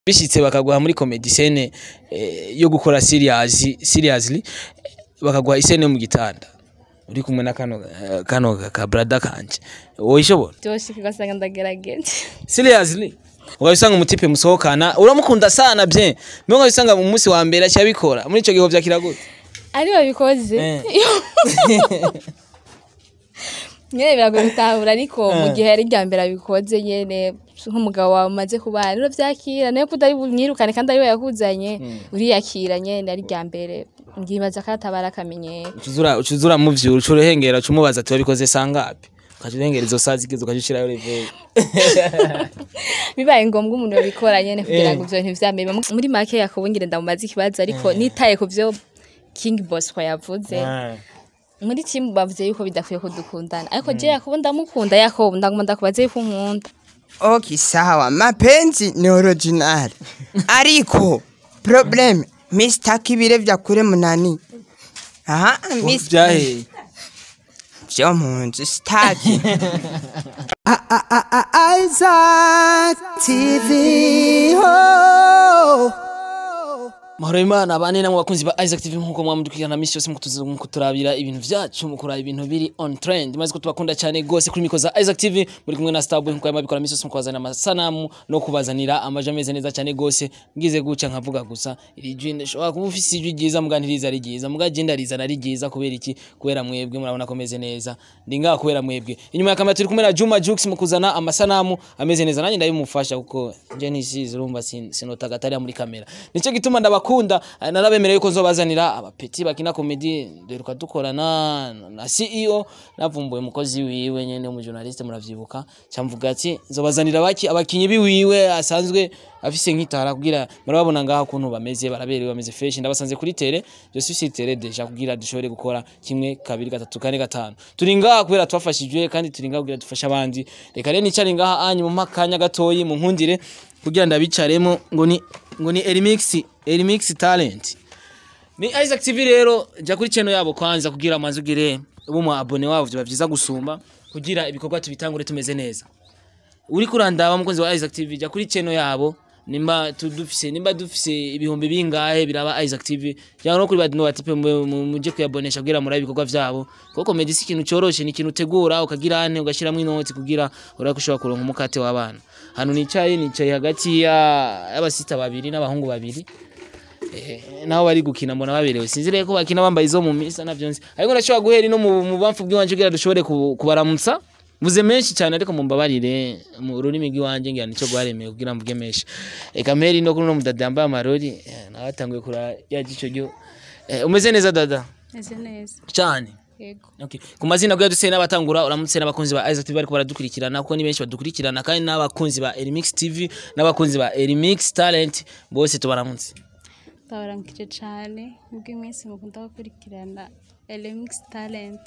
bishitse bakaguha muri comedy scene eh, yo gukora serious seriously bakaguha isene yo mu gitanda uri kumwe na kano eh, kano ka brother kanje woyishobora byose ugasanga ndagerageje seriously ukabisanga umutipe musohokana uramukunda sana bien mbega ukabisanga mu munsi wa mbere acyabikora muri ico gihe vyakira gute ari babikoze Eh. nyene biragoye gutahura ariko mu gihe ari irya mbere abikoze nyene nk'umugabo wawe umaze kubana rero vyakira nayo kudari bunyirukane kandi ari we yakuzanye uriyakira nyene ari irya mbere ngibaza ko atabara akamenyero ucuzura ucuzura mu vyuru ucuruhengera ucumubaza ati wabikoze sangapi ukaca urengera izo saa zigeze ukaca ushirayo reveil bibaye ngombwa umuntu yabikora nyene kugira ngo ivyo bintu vyamere muri make yakubungire ndamubaza ikibazo ariko nitaye ku vyo King Boss kwa yavuze muri timu bavuze yuko bidakwiye ko dukundana ariko je yakobo ndamukunda yakobo ndaguma ndakubaza yuko unkunda Okay, sawa. Mapenzi ni original. Ariko problem Mr. Kibire vya kure munani. Aha, Mr. vyahe Vyo munzu staki. Isaac TV. Oh. mahoro imana bane namwe bakunzi ba Isaac TV nkuko mwamudukirana misi yose mukutuza- mukuturabira ibintu vyacu mukuraba ibintu biri on trend maze ko tubakunda cyane gose kuri miko za Isaac TV muri kumwe na Starboy nkuko yamabikora misi yose mukubazanira amasanamu no kubazanira amaje ameze neza cyane gose ngize guca nkavuga gusa iri jwi ndashobora kuba ufise ijwi ryiza muga ntiriza ari ryiza muga je ndarizana ari ryiza kubera iki kubera mwebwe murabona ko meze neza ndi ngaha kubera mwebwe inyuma ya kamera turi kumwe na Juma Jux mukuzana amasanamu ameze neza nanjye ndabimufasha kuko nje ntisize urumva sin- sinotaga atari muri kamera nico gituma ndabakunda eh, narabemereye yuko nzobazanira abapeti bakina komedi duheruka dukorana na CEO navumbuye umukozi wiwe nyene umujournaliste muravyibuka camvuga ati nzobazanira baki abakinyi biwiwe asanzwe afise nk'itara kugira murababona ngaha ukuntu bameze baraberewe bameze fresh ndabasanze kuri tele je suis sur tele deja kugira dushobore gukora kimwe kabiri gatatu kane gatanu turi ngaha kubera twafashijwe kandi turi ngaha kugira dufashe abandi reka rero nicare ngaha anyu mu makanya gatoyi mu nkundire kugira ndabicaremo ngo ni ngo ni Elimix Elimix talent ni Isaac TV rero jya kuri channel yabo kwanza kugira amazi ugire ubu mu abone wabo byo byiza gusumba kugira ibikorwa tubitangure tumeze neza uri kurandaba mukunzi wa Isaac TV jya kuri channel yabo nimba tudufise nimba dufise ibihumbi bingahe biraba Isaac TV cyangwa no kuri badino batipe mu- mu- muje kuyabonesha kugira muri ibikorwa vyabo kuko comedy si ikintu cyoroshe ni ikintu utegura ukagira ane ugashiramo inoti kugira urako ushobora kuronka umukate w'abana hano nicaye nicaye hagati ya y'abasita babiri n'abahungu babiri Eh, nabo bari gukina mbona baberewe sinzire ko bakina bambaye izo mu misa navyo nzi ariko ndashobora guhera no mu mu bamfu bw'iwanje kugira dushobore ku- kubaramutsa vuze menshi cyane ariko mumbabarire mu rurimi rw'iwanje ngira nico gwaremeye kugira mvuge menshi eka mperi no kuri no mudada yambaye amarori eh, nawe atanguye kura yagico ryo Eh, umeze neza dada meze neza cyane yego Okay. Ku mazina bwa duse n'abatangura uramutse n'abakunzi ba Isaac TV bariko baradukurikirana kuko ni benshi badukurikirana kandi n'abakunzi ba Elimix TV n'abakunzi ba Elimix Talent bose tubaramutse ndabaramukije cane nubwo iminsi mukunda gukurikirana Elemix Talent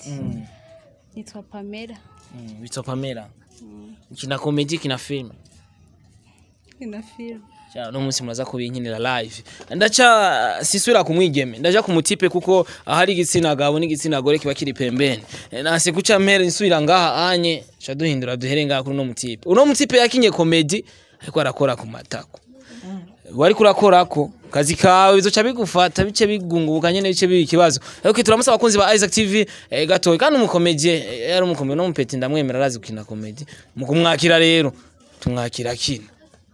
nitwa Pamela Mm, Witwa Pamela. Kina comedy kina film. ina film Cha no munsi muraza kubinkinira live. Ndaca sisubira kumwigeme. Ndaja kumutipe kuko ahari igitsina gabo n'igitsina gore kiba kiri pembeni. E, Nase kuca mpere nsubira ngaha anye cha duhindura duhere ngaha kuri no mutipe. Uno mutipe yakinye comedy ariko arakora ku matako. Wari kurakorako kazi kawe bizoca bigufata bice bigungubuka nyene bice biba ikibazo ariko turamutse abakunzi ba Isaac TV eh, gatoyi kandi umukomedie eh, yari umukomedie no mupeti ndamwemera arazi gukina comedy mu kumwakira rero tumwakira kina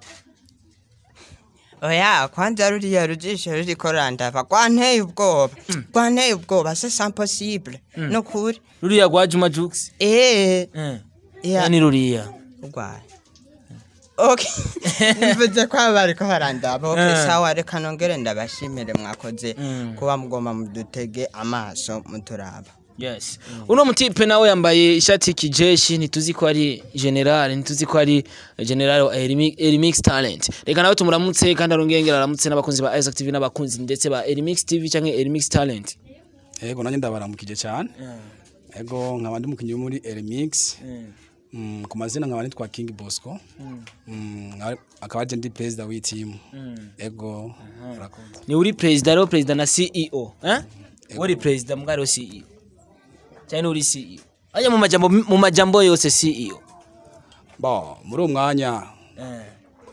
Oya, kwanza ruriya rujisho ruriko randava rwanteye ubwoba. Rwanteye ubwoba, c'est impossible. No kuri. ruriya rwa Juma Jux Eh, eh ya ni ruriya urwaye. Okay. Mvuze ko aba bariko barandaba. Okay, Eh. sawa reka nongere ndabashimire mwakoze Mm. kuba mugomba mudutege amaso muturaba. yes uno mutipe nawe yambaye ishati kijeshi ntituzi ko ari general ntituzi ko ari general wa Elimi- Elimix Talent reka nawe tumuramutse kandi arongengera aramutse n'abakunzi ba Isaac TV n'abakunzi ndetse ba Elimix TV canke Elimix Talent Ego nanjye ndabaramukije cyane. Ego nkaba ndi umukinnyi wo muri Elimix. Mm, ku mazina nkaba nitwa King Bosco. Mm, nkaba- akaba ari ndi president w'iyi team. Ego urakoze. ni uri president rero president na CEO eh uri president mbwa rero CEO cyane uri CEO aya mu majambo mu majambo yose CEO Bo muri uwo mwanya eh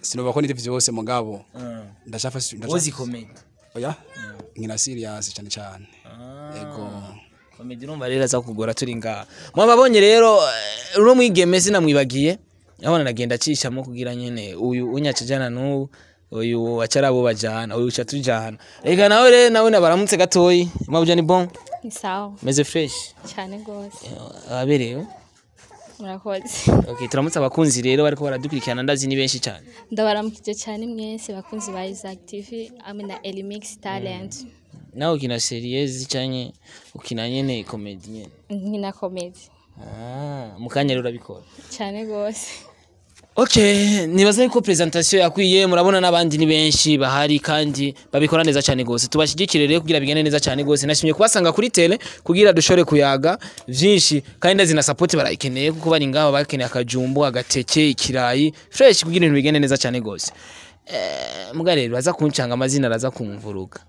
sinoba ko niri vyose mugabo ndacafa wozi komedi oya nkina serious cyane cyane ego komedi urumva rero aza kugora turi ngaha mwababonye rero eh, uno mwigeme sinamwibagiye abona nagenda acishamo kugira nyene uyu unyacajana n'ubu uyu acarabo bajana uyu uca tujana reka nawe rero nawe nabaramutse gatoyi mwabuja ni bon ni sawa meze fresh cyane rwose ababerewe murakoze okay turamutse abakunzi rero bariko baradukurikirana ndazi ni benshi cyane ndabaramukije cyane mwese bakunzi ba Isaac TV hamwe na Elimix Talent nawe ukina seriezi canke ukina nyene komedi nyene nkina comedy ah mukanya rero urabikora cyane rwose Okay, nibaza yuko presentation yakwiye murabona n'abandi ni benshi bahari kandi babikora neza cyane gose. Tubashigikire rero kugira bigende neza cyane gose. Nashimye kubasanga kuri tele kugira dushore kuyaga vyinshi kandi ndazi na support barayikeneye kuko bari ngaho bakeneye akajumbu, agateke, ikirayi, fresh kugira ibintu bigende neza cyane gose. Eh, muga rero baza kuncanga amazina araza kumvuruga.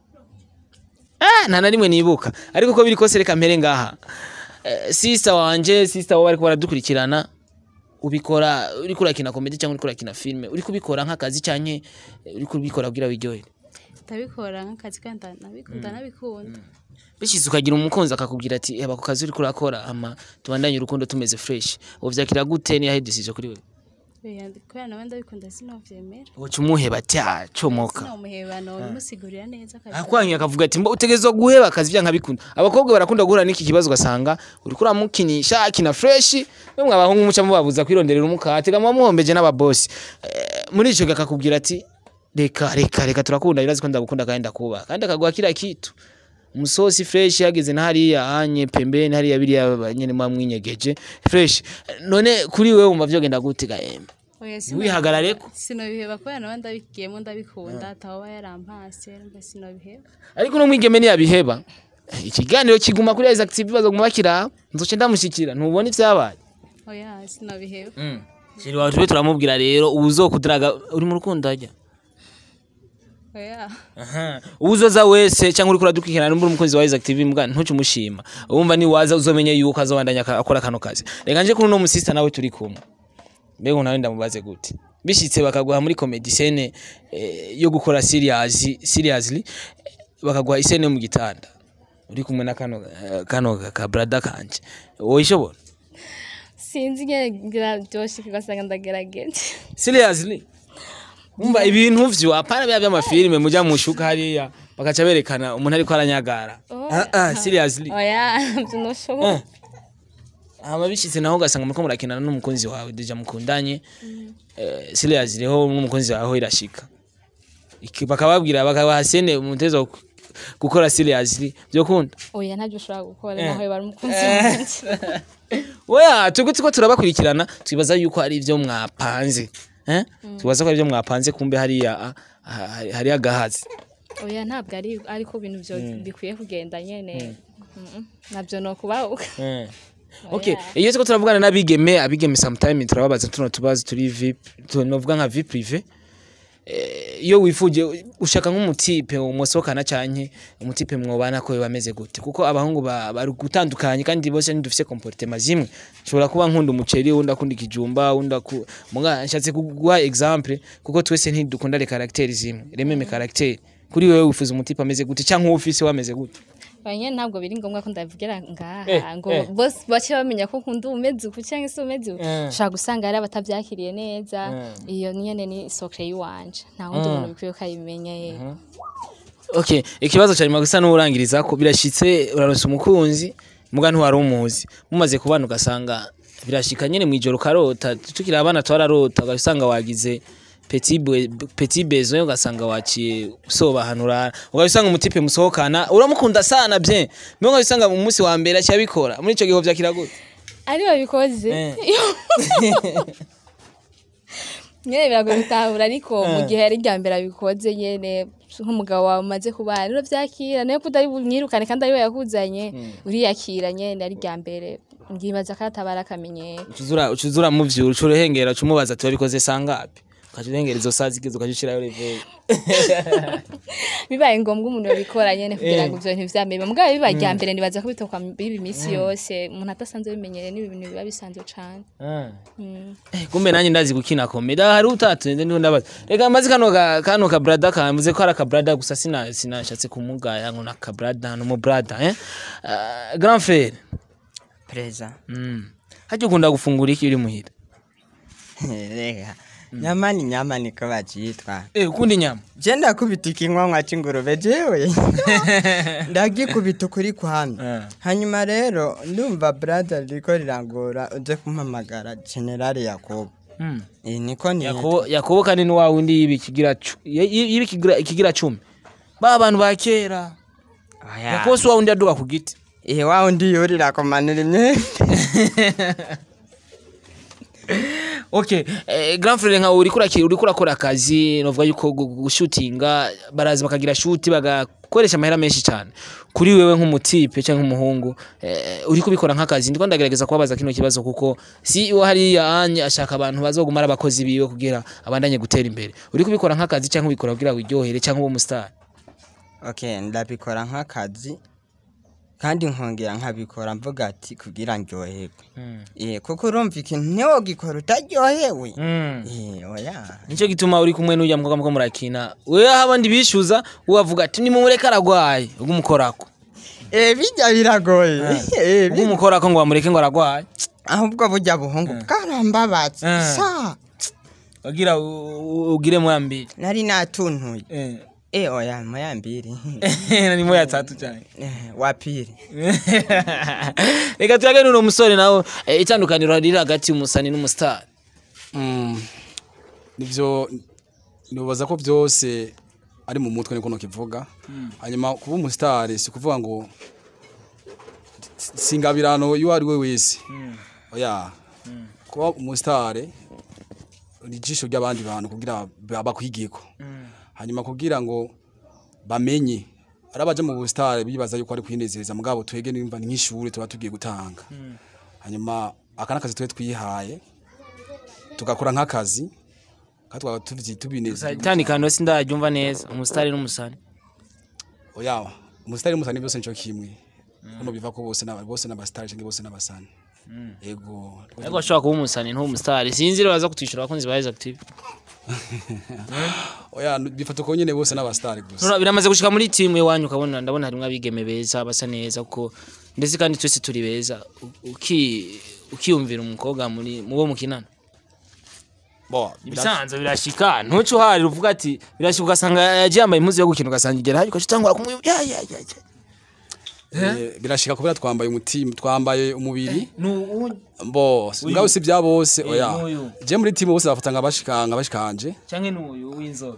Ah, nta na rimwe nibuka. Ariko ko biri kose reka mpere ngaha. Eh, sister wanje, sister wabo bariko baradukurikirana ubikora uri kurakina komedi cyangwa uri kurakina filime uri kubikora nk'akazi cyane uri kubikora kugira wiryohere ndabikora nk'akazi kandi ndabikunda nabikunda bishize ukagira umukunzi akakubwira ati eba ku kazi uri kurakora ama tubandanye urukundo tumeze fresh ubu vyakira gute niyo decision kuri wewe Oya, kubera nawe ndabikunda sinovyemera uca umuheba ati ah comoka sinomuhebano bimusigurira neza akazi akwanyu akavuga ati mbo utegerezwa guheba akazi byanka bikunda abakobwa barakunda guhura n'iki kibazo ugasanga uri kuramukinisha akina fresh bamwe abahungu muca mubabuza kwironderera umukate gamwa muhombeje n'ababosi Eh, muri ico akakubwira ati reka reka reka turakunda birazi ko ndagukunda kandi ndakuba kandi akaguha kila kitu umusosi fresh yageze na hariya anye pembeni hariya biriya nyene mwamwinyegeje fresh none kuri wewe wumva vyogenda gute gaembe Oya, sino- wihagarareko sinobiheba kubera nawe ndabigiyemo ndabikunda ataba yarampase mbe sinobiheba ariko no mwigeme ntiyabiheba ikiganiro kiguma kuri Isaac TV bazoguma bakira nzoce ndamushikira ntubona ivyabaye oya sinobiheba shiri wawe tube turamubwira rero uzokudiraga uri mu rukundo ajya oya uzoza wese cyangwa uri kuradukikirana n'umbura umukunzi wa Isaac TV mbwa ntuce umushima wumva ni waza uzomenya yuko azobandanya aka- akora kano kazi reka nje kuri no musista nawe turi kumwe mbega nawe ndamubaze gute bishitse bakaguha muri comedy scene eh, yo gukora serious seriously eh, bakaguha isene yo mu gitanda uri kumwe na kano eh, kano ka brother kanje wowe ishobora sinzi ngira byoshe ugasanga ndagerageje seriously umva ibintu vyo apana bya by'amafilime muja mushuka hariya bakaca berekana umuntu ariko aranyagara ah ah seriously oya ntabyo noshoboye hama bishitse naho ugasanga muriko murakinana n'umukunzi wawe deja mukundanye eh, seriously ho n'umukunzi wawe ho irashika Iki- bakababwira bakabaha sene umutezo wo gukora seriously byo kunda oya ntabyo ushobora gukora naho bari umukunzi wanjye oya twebwe turiko turabakurikirana twibaza yuko hari ivyo mwapanze eh twibaza ko hari ivyo mwapanze kumbe hariya ah, ah, hariya agahazi oya ntabwo ari ariko ibintu byo bikwiye kugenda nyene Mm-mm. nabyo no kubahuka Eh. Okay, iyo tuko turavugana n'abigeme, abigeme sometime turababaza tuno tubazo turi VIP, tunovuga nka vie privé. Eh, iyo wifuje ushaka nk'umutipe umusohokana canke umutipe mwobana ko bameze gute kuko abahungu ba- bari gutandukanye kandi bose ntidufise comportement zimwe nshobora kuba nkunda umuceri wundi akunda ikijumba wundi aku muga nshatse kuguha exemple kuko twese ntidukunda le caractère zimwe rememe caractère kuri wewe wifuza umutipe ameze gute canke ufise wameze gute banye ntabwo biri ngombwa ko ndavugira ngaha Eh, ngo eh. bose bace bamenya ko nkunda umeze uku cyangwa se umeze uku Eh. ushobora gusanga hari abatabyakiriye neza iyo nyene ni sokre yiwanje nta wundi muntu bikwiye ko ayimenya ye Okay, ikibazo cyari gusa n'urangiriza ko birashitse uraronsa umukunzi muga ntiwari umuzi mumaze kubana ugasanga birashika nyene mwijoro ukarota tukiri abana twararota ugasanga wagize petit bwe- petit besoin ugasanga waciye usoba ahantu urara ugasanga umutipe musohokana uramukunda sana bien mbega ugasanga mu munsi wa mbere aciye abikora muri ico gihe vyakira gute ari babikoze Eh. nyene biragoye gutahura ariko mu gihe yari irya mbere abikoze nyene nk'umugabo wawe umaze kubana rero vyakira nayo kudari bunyirukane kandi ari we yakuzanye uriyakira nyene ari irya mbere ngibaza ko atabara akamenyero ucuzura ucuzura muvyura ucuruhengera ucumubaza ati wabikoze sangapi ukaca urengera izo saa zigeze ukaca ushirayo reveil bibaye ngombwa umuntu yabikora nyene kugira ngo ivyo bintu vyameme mugabo bibaye irya mbere nibaza ko bitoka biba iminsi yose umuntu atasanzwe bimenyereye ni ibintu biba bisanzwe cane Eh, kumbe nanjye ndazi gukina komedi Ah, hari utatunze ndiho ndabaza reka mbazi kano ka kano ka brother kamvuze ko ari aka brother gusa sina sinashatse kumugaya ngo naka brother no mu brother eh Ah, grand frère pereza mm hajya ukunda gufungura iki uri muhira reka nyama ni nyama niko bacyitwa eh ukunda inyama je ndakubita ikinywankwa c'ingurube jewe ndagikubita ukuri kwamye Eh. hanyuma rero ndumva brother riko rirangora uze kumpamagara generali yakobo mm Eh, niko ni yakobo yakobo kandi ni wa wundi yibi kigira cu- y- y- yibi kigira ikigira 10 ba bantu ba kera yakobo si wa wundi aduga ku giti eh wa undi yurira kumanura imyenda Okay, eh, grand frère nka uri kuraki uri kurakora akazi novuga yuko gu- gu- gushutinga baraza bakagira shoot bagakoresha amahera menshi cyane kuri wewe nk'umutipe cyangwa nk'umuhungu eh, uri kubikora nk'akazi ndiko ndagerageza kubabaza kino kibazo kuko si wo hariya anye ashaka abantu bazogumara abakozi biwe kugira abandanye gutera imbere uri kubikora nk'akazi cyangwa ubikora kugira wiryohere cyangwa ube umustar okay ndabikora nk'akazi kandi nkongera nkabikora mvuga ati kugira ndyoherwe eh kuko urumva ikintu ntiwogikora utaryohewe mm. eh oya Nico gituma uri kumwe n'ujya mukobwa muko murakina wewe abandi bishuza ubavuga ati nimumureke aragwaye ubwo umukorako eh bijya biragoye eh ubwo umukorako ngo bamureke ngo aragwaye ahubwo burya buhungu bwarambabatse Eh. sa wagira u- u- ugire moya mbili nari natuntuye eh eh oya moya mbiri ni moya tatu cyane Eh, wa pili reka tuyage n'uno musore nawe eh, itandukaniro riri hagati y'umusani n'umustar Mm, nivyo nibaza ko byose ari mu mutwe niko nokivuga hanyuma kuba umusitari si kuvuga ngo singabirano iyo ari we wese oya kuba umusitari ni ijisho ry'abandi bantu kugira ba- bakwigeko hanyuma kugira ngo bamenye ari abaje mu busitari bibaza yuko ari kwinezereza mugabo twege nimba ni nk'ishuri tuba tugiye gutanga hanyuma aka n'akazi twe twihaye tugakora nk'akazi kandi twaba tubyi tubinezeza itandukaniro sindaryumva neza umusitari n'umusani oya umusitari n'umusani byose nico kimwe kuno biva ko bose n'aba bose n'abasitari cyangwa bose n'abasani ego ariko washobora kuba umusani ntuba umusitari sinzi rero baza kutwishyura abakunzi ba Rise Active oya bifata uko nyene bose n'abasitari gusa Nura- biramaze gushika muri timu iwanyu ukabona ndabona harimwo abigeme beza basa neza kuko ndetse kandi twese turi beza U- uki ukiyumvira umukobwa muri mubo mukinana bo ibisanzwe birashika ntuce uhari uvuga ati birashika ugasanga yagiye yambaye impuzu yo gukina ugasanga igera habi ugaca utangura kumwiba ya ya ya ya Eh, birashika kubera twambaye umutima twambaye umubiri nu bo ngaho si bya bose Eh, oya n'uyu. je muri timu bose bafata nka bashikanga bashikanje canke nuyu w'inzobe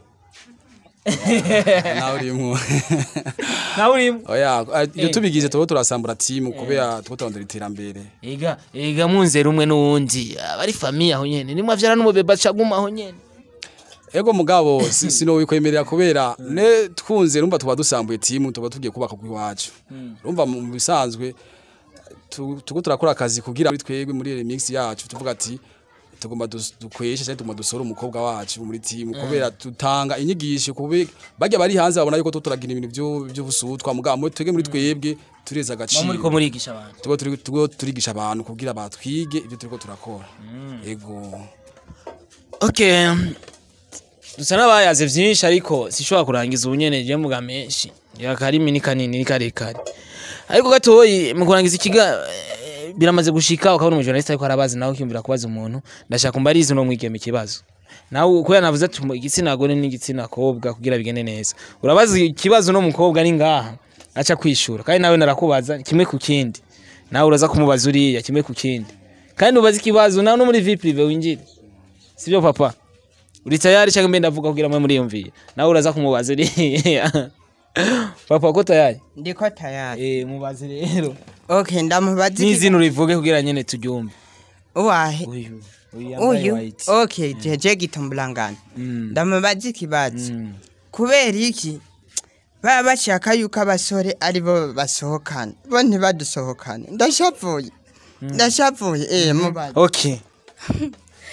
nawe urimwo nawe urimo oya iyo Eh. tubigize tuba turasambura timu kubera tuba turondera iterambere ega ega munzera umwe n'uwundi aba ari famiye aho nyene nimwe avyara n'umubebe acaguma aho nyene ego mugabo si- sinobikwemerera kubera ne twunze rumva tuba dusambuye timu tuba tugiye kubaka ku iwacu rumva mu mu bisanzwe tu- tuko turakora akazi kugira muri twebwe muri remix yacu tuvuga ati tugomba dus- dukweshe cyangwa tugomba dusore umukobwa wacu muri timu kubera tutanga inyigisho kube bajya bari hanze babona yuko tuba turagira ibintu byo- by'ubusutwa mugabo muri twebwe muri twebwe tureza muba agaciro muriko murigisha abantu tuba turi tuba turigisha abantu kugira batwige ibyo turiko turakora ego okay dusa n'abayaze vyinshi ariko sishobora kurangiza ubunyene je mvuga menshi yakarimi ni kanini ni karekare ariko gatoyi mu kurangiza ikiga eh, biramaze gushika ukabona umujournaliste ariko arabazi nawe ukiyumvira kubaza umuntu ndashaka kumbariza uno mwigeme ikibazo nawe kubera navuze ati mu- igitsina gore n'igitsina kobwa kugira bigende neza urabaza ikibazo no mukobwa ni ngaha aca kwishura kandi nawe narakubaza kimwe ku kindi nawe uraza kumubaza uriya kimwe ku kindi kandi ubaza ikibazo nawe no muri vie prive winjire sibyo papa uri tayari cyangwa mbe ndavuga kugira mwe muriyumviye nawe uraza kumubaza uriya papa ko tayari ndiko tayari eh mubaze rero okay ndamubaza iki- n'izina urivuge kugira nyene turyumve uwahe uyu uyu yambaye uyu white okay jeje gitumbulangana Mm. ndamubaza ikibazo Mm. kubera iki baba bashaka yuko abasore aribo basohokana bo ntibadusohokane ndashavuye ndashavuye eh mubaze okay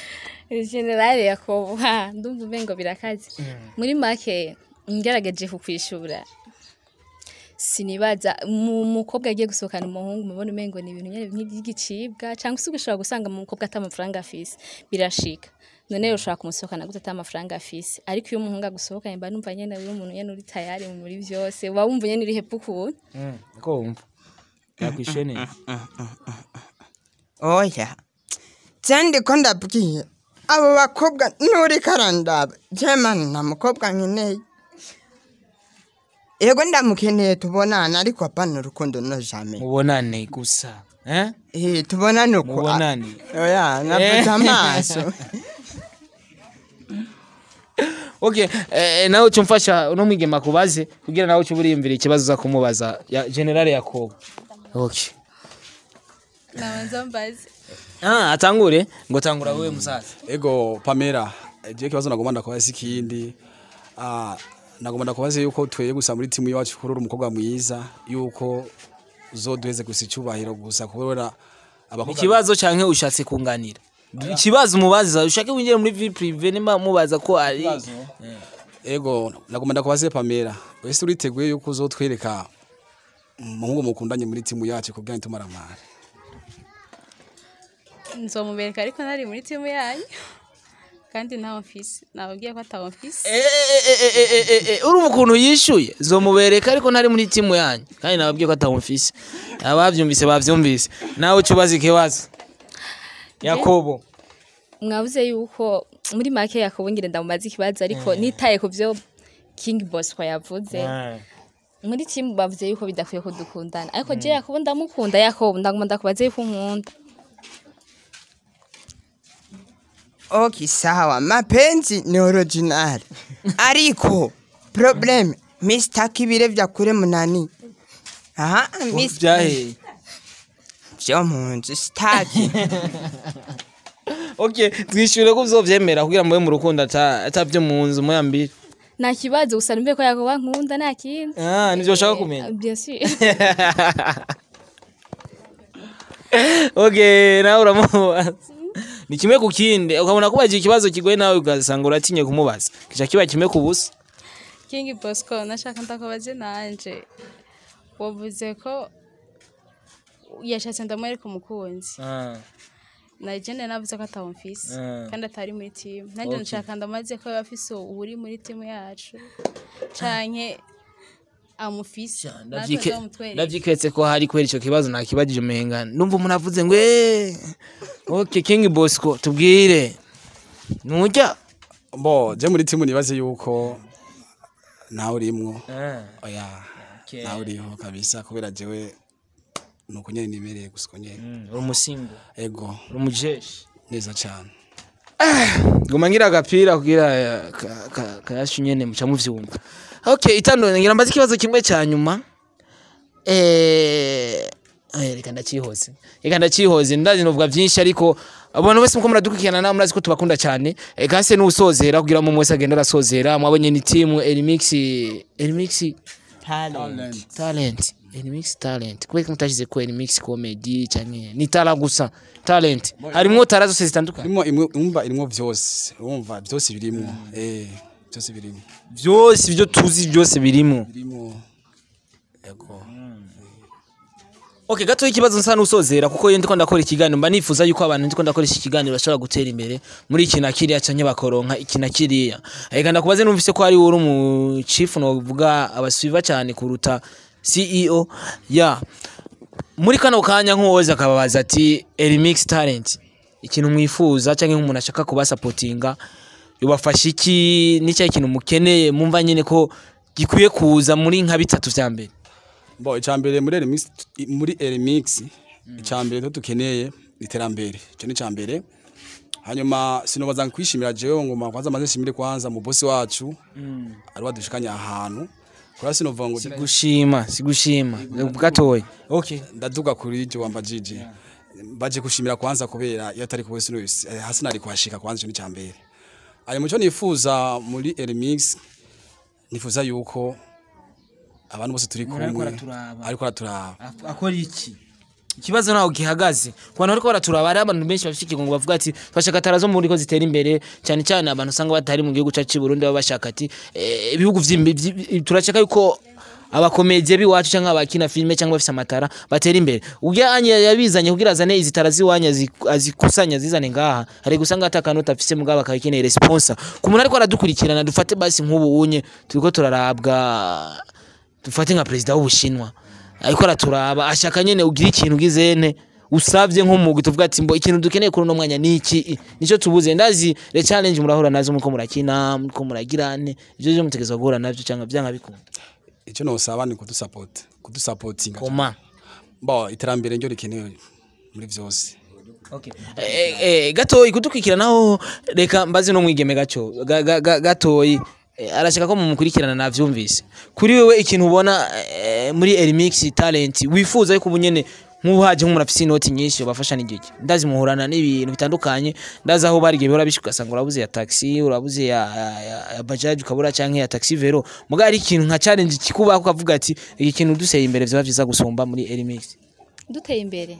generale yakobo ha ndumva umengo birakaze muri make ngerageje kukwishura sinibaza mu mukobwa agiye gusohokana umuhungu mubona umengo ni ibintu nyene nk'igicibwa cyangwa se ugashobora gusanga mu mukobwa ata amafaranga afise birashika none rero ushobora kumusohokana gute ata amafaranga afise ariko iyo umuhungu agusohokanye mba numva nyene uri umuntu nyene uri tayari muri byose uba wumva nyene uri hepfo ukuntu ko wumva yakwishuye neza oya cyandi ko ndabwiye abo bakobwa nuri karandaba jemani nta mukobwa nkeneye yego ndamukeneye tubonana ariko apana urukundo no jamais mubonane gusa eh eh tubonane uko mubonane oya navuze amaso okay eh, nawe uca umfasha uno mwigema kubaze kugira nawe uca uriyumvira ikibazo uza kumubaza ya generale yakobo okay nabanza mbaze ah atangure ngo tangura wewe musaza ego pamela je kibazo nagomba ndakubaza ikindi ah nagomba ndakubaza yuko tweye gusa muri timu yacu kurura umukobwa mwiza yuko uzoduheze gusa icyubahiro gusa kubera abakobwa ikibazo canke ushatse kunganira ikibazo umubaza ushake winjire muri vie prive nimba mubaza ko ari ego nagomba ndakubaze pamela wese uriteguye yuko uzotwereka umuhungu mukundanye muri timu yacu kugira ngo tumaramare nzomubereka ariko ntari muri timu yanyu kandi ntawo mfise nababwiye ko atawo mfise Eh, eh, eh, eh, eh, eh, eh, urumva ukuntu yishuye zomubereka ariko ntari muri timu yanyu kandi nababwiye ko atawumfise abavyumvise bavyumvise nawe uca ubaza ikibazo yakobo mwabuze yuko muri make yakobo ngire ndamubaza ikibazo ariko nitaye ku byo king bosco yavuze muri timu bavuze yuko bidakwiye ko dukundana ariko je yakobo ndamukunda yakobo ndaguma ndakubaza yuko unkunda Okay, sawa. Mapenzi ni original. Ariko problem Mr. Kibire vya kure munani. Aha, Mr. vyaheye Vyo munzu staki. okay twishyure ko uzovyemera kugira mube mu rukundo ata- atavyo mu nzu muyambire nta kibazo gusa numve ko yakobo ankunda nta kindi ah nivyo ushaka kumenya bien sûr okay nawe uramubaza ni kimwe ku kindi ukabona kubaza ikibazo kigoye nawe ugasanga uratinye kumubaza kica kiba kimwe ku busa king bosco nashaka ndakubaze nanje wavuze ko yashatse ndamwereka umukunzi na jene navuze ko atawo mfise Ah. kandi atari muri timu nanjye nshaka ndamaze ko yaba afise uri muri timu yacu canke amufise natwe Ndavyike- nzamutwereke ndavyiketse ko hari kubera ico kibazo nakibajije umenga numva umuntu avuze ngo "Eh, okay king bosco tubwire nujya bo je muri timu nibaze yuko nawe urimwo oya Okay. nawe uriho kabisa kubera jewe nuko nyene nimereye gusa uko nyene uri umusimbo ego uri umujeshi neza cyane ngoma ngira agapira kugira eh, ka- ka- kayashu nyene muca muvyumva okay itandukanye ngira mbaze ikibazo kimwe cya nyuma eh eh, reka ndacihoze reka ndacihoze ndazi novuga vyinshi ariko abantu bose muko muradukurikirana nawe murazi ko tubakunda cyane eh, kase n'usozera kugira ngo wese agenda arasozera mwabonye ni timu Elimix Elimix Talent. talent Elimix talent kubera ko mutashize ko Elimix comedy canke ni tala gusa talent harimwo tara zose zitandukanye irimo imwe umva irimo vyose urumva byose birimo eh byose birimo byose ibyo tuzi byose birimo birimo ego okay gato ikibazo nsa n'usozera kuko iyo ndiko ndakora ikiganiro mba nifuza yuko abantu ndiko ndakoresha ikiganiro bashobora gutera imbere muri iki na kiriya canke bakoronka iki na kiriya reka ndakubaze numvise ko hari uri mu chief novuga abaswiva cyane kuruta CEO ya muri kano kanya nk'uwoza akababaza ati Elimix talent ikintu mwifuza canke nk'umuntu ashaka kubasapotinga yubafasha iki n'icyayi kintu mukeneye mumva nyine ko gikwiye kuza muri nka bitatu vya mbere bo icambere muri remix muri remix icambere to dukeneye iterambere cyo ni icambere hanyuma sinobaza kwishimira jewe ngoma kwanza maze shimire kwanza mu bosi wacu ari wadushikanya ahantu kora sinovuga ngo gushima sigushima gatoya okay ndaduga kuri je wamba jiji baje kushimira kwanza kubera iyo atari kuwe sino eh, hasi nari kuhashika kwanza cyo ni cambere ari muco nifuza muri remix nifuza yuko abantu bose turi Umuntu ariko kumwe araturaba. ariko araturaba akora iki ikibazo naho gihagaze ku bantu bariko baraturaba hari abantu benshi bafite ikigongo bavuga ati twashaka tara zo muri ko zitera imbere cyane cyane abantu usanga batari mu gihugu cyacu cy'i Burundi baba bashaka ati eh, ibihugu vy'imbi- vyi- turashaka yuko abakomedye biwacu cyangwa abakina filime cyangwa bafise amatara batera imbere ubwo anye yabizanye kugira azane izi tara ziwanya azi- azikusanya zizane ngaha hari gusanga atakanota afise mugabo akabikeneye responsa ku muntu ariko aradukurikirana dufate basi nk'ubu unye turiko turarabwa dufate nka perezida w'ubushinwa ariko araturaba ashaka nyene ugira ikintu ugizene usavye nk'umugwi tuvuga ati mbo ikintu dukeneye kuri uno mwanya ni iki nico tubuze ndazi le challenge murahura nazo muko murakina muko muragirane ivyo byo mutegezwa guhura navyo cyangwa byanga bikunda icyo nosaba ni kudusapota kudusapotinga koma bo iterambere ryo rikenewe muri vyose Okay. Eh, eh, gatoyi kudukurikiranaho reka mbaze no mwigeme gaco ga- ga- ga- gatoyi eh, arashaka ko mumukurikirana navyumvise kuri wewe ikintu ubona eh, muri Elimix talent wifuza yuko ubunyene nk'uhaje nk'umurafisi inoti nyinshi bafasha n'igiki ndazi muhurana n'ibintu bitandukanye ndazi aho barigiye bihora bishuka ugasanga urabuze ya taxi urabuze ya, ya, ya, ya bajaj ukabura canke ya taxi vero muga ari ikintu nka challenge kikubaho ukavuga ati iki kintu duseye imbere vyoba vyiza gusumba muri Elimix duteye imbere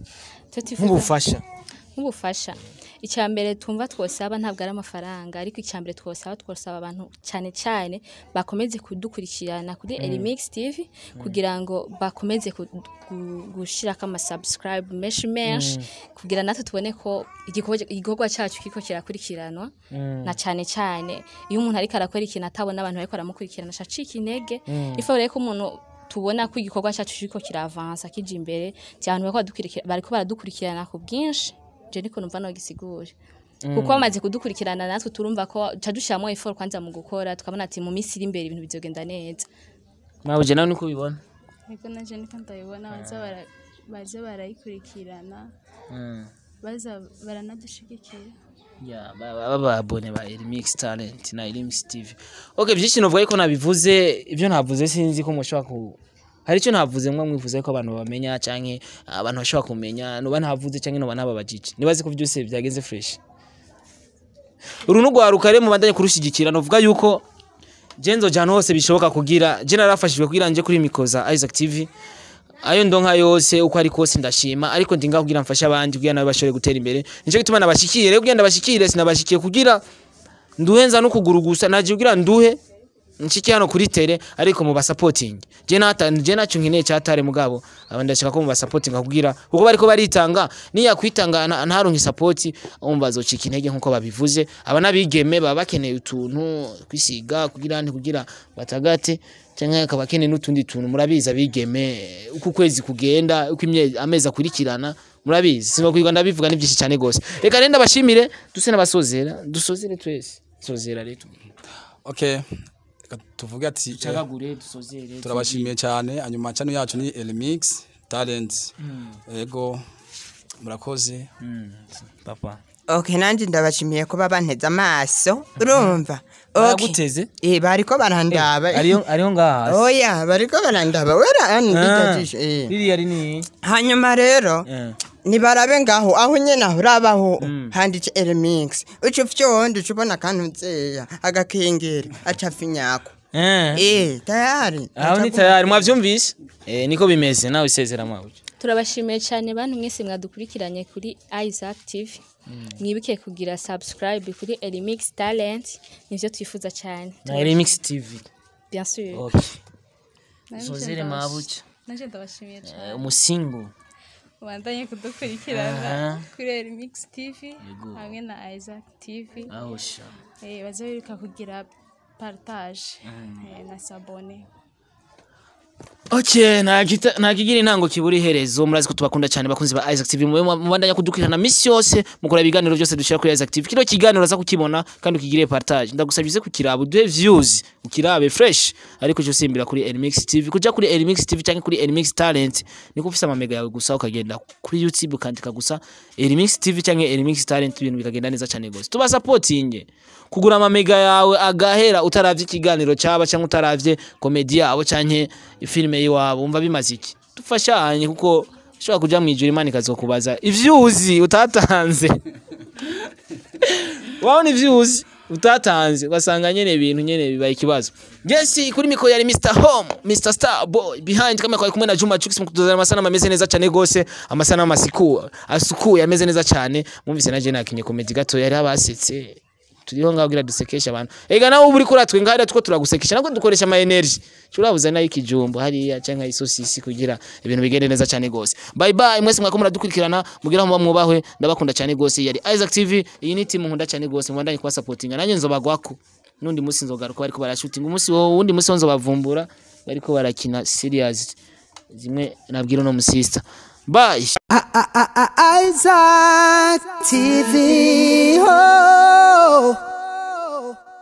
Twe twifuza- nk'ubufasha nk'ubufasha icya mbere twumva twosaba ntabwo ari amafaranga ariko icya mbere twosaba twosaba abantu cyane cyane bakomeze kudukurikirana kuri Elimix TV kugira ngo bakomeze ku- gu- gushirako ama subscribe menshi menshi kugira natwe tubone ko igikorwa igikorwa cyacu kiko kirakurikiranwa na cyane cyane iyo umuntu ariko arakora ikintu atabona abantu bariko baramukurikirana acika intege ifa rero ko umuntu tubona ko igikorwa cyacu kiriko kiravansa kija imbere cyane bariko badukurikira- bariko baradukurikirana ku bwinshi je niko numva no gisigura kuko bamaze kudukurikirana natwe turumva ko ca dushiramo effort kwanza mu gukora tukabona ati mu minsi iri imbere ibintu bizogenda neza mwabuje nawe niko ubibona niko naje niko ndabibona baza bara- baza barayikurikirana baza baranadushigikira Ya, ba- ba- bababone ba Elimix Talent na Elimix TV. Okay, byinshi novuga yuko nabivuze, ibyo navuze sinzi ko mushobora ku hari icyo navuze mwe mwifuza ko abantu bamenya canke abantu bashobora kumenya noba ntavuze canke noba nababajije nibaze ko byose byagenze fresh uru nugwaruka rero mubandanye kurushigikira novuga yuko jenzo jana hose bishoboka kugira je narafashijwe kugira nje kuri mikoza Isaac TV ayo ndonka yose uko ari kose ndashima ariko ndinga kugira mfashe abandi kugira nawe bashobore gutera imbere nico gituma nabashikire rero kugira ndabashikire sinabashikiye kugira nduhenza no kuguru gusa naje kugira nduhe nshiki hano kuri tele ariko mu basupporting je nata je nacu nkeneye cyatare mugabo aba ndashaka ko mu basupporting kugira kuko bariko baritanga niya kwitanga na- ntaronke support umva azocika intege nkuko babivuze aba nabigeme baba bakeneye utuntu kwisiga kugira nti kugira batagate cyangwa akaba akeneye n'utundi tuntu murabizi abigeme uko ukwezi kugenda uko imye- amezi akurikirana murabizi sinba kwiga ndabivuga ni byinshi cyane gose reka renda bashimire duse n'abasozera dusozere twese sozera rero okay reka tuvuge ati eh, cagagure dusozere turabashimiye cyane hanyuma channel yacu ni Elimix Talent ego murakoze papa okay nanjye ndabashimiye kuba banteze amaso urumva okay baraguteze eh bariko barandaba ariyo ariyo ngaha oya bariko barandaba wera nditatisha eh ririya rini hanyuma rero nibarabe ngaho aho nyene aho urabaho handitse Elimix uca ufyonda uca ubona akantu nzeya agakengeri aca finyako eh tayari aho ni tayari mwavyumvise eh niko bimeze nawe isezera mwawe turabashimiye cyane bantu mwese mwadukurikiranye kuri Isaac TV mwibuke kugira subscribe kuri Elimix Talent nivyo twifuza cyane na Remix TV bien sûr okay Nanje sozere ndabash- mabuca nanje ndabashimiye cyane Eh, umusingo ubandanye kudukurikirana Aha. kuri Remix TV hamwe na Isaac TV aho sha eh baza biruka kugira partage eh, na sabone Okay, nta kita- nta kigira intango kibura iherezo murazi ko tubakunda cyane bakunzi ba Isaac TV mwe mubandanya kudukurikirana misi yose mukora ibiganiro byose dushira kuri Isaac TV kino kiganiro uraza kukibona kandi ukigire partage ndagusabye uze kukiraba uduhe views ukirabe fresh ariko cyo simbira kuri Elimix TV kuja kuri Elimix TV cyangwa kuri Elimix Talent niko ufise amamega yawe gusa ukagenda kuri YouTube ukandika gusa Elimix TV cyangwa Elimix Talent ibintu bikagenda neza cyane gose tuba supporting kugura amamega yawe agahera utaravye ikiganiro cyaba cyangwa utaravye komedi yabo canke filime yiwabo umva bimaze iki dufashanye kuko ushobora kuja mu ijuru imana ikazokubaza ivyuzi utatanze wabona ivyuzi utatanze ugasanga nyene ibintu nyene bibaye ikibazo yes kuri mikoro yari Mr Home Mr Star Boy behind kamera kwa kumwe na Juma Jux mukutuzana amasanamu ameze neza cyane gose amasanamu asiku asukuye ameze neza cyane mwumvise na je nakinye comedy gato yari abasetse turiho ngaho kugira dusekesha abantu ega nawe uba uri kuratwe ngaho two turagusekesha nabwo dukoresha ama energy turabuze nayo ikijumbo hariya canke isosisi kugira ibintu bigende neza cyane gose bye bye mwese mwako muradukurikirana mugira aho muba mwubahwe ndabakunda cyane gose yari Isaac TV iyi ni team nkunda cyane gose mwandanye kuba supportinga nanjye nzobagwako nundi musi nzogaruka bariko barashooting umunsi wo wundi musi wo nzobavumbura bariko barakina serious zimwe nabwira no musista bye Isaac TV.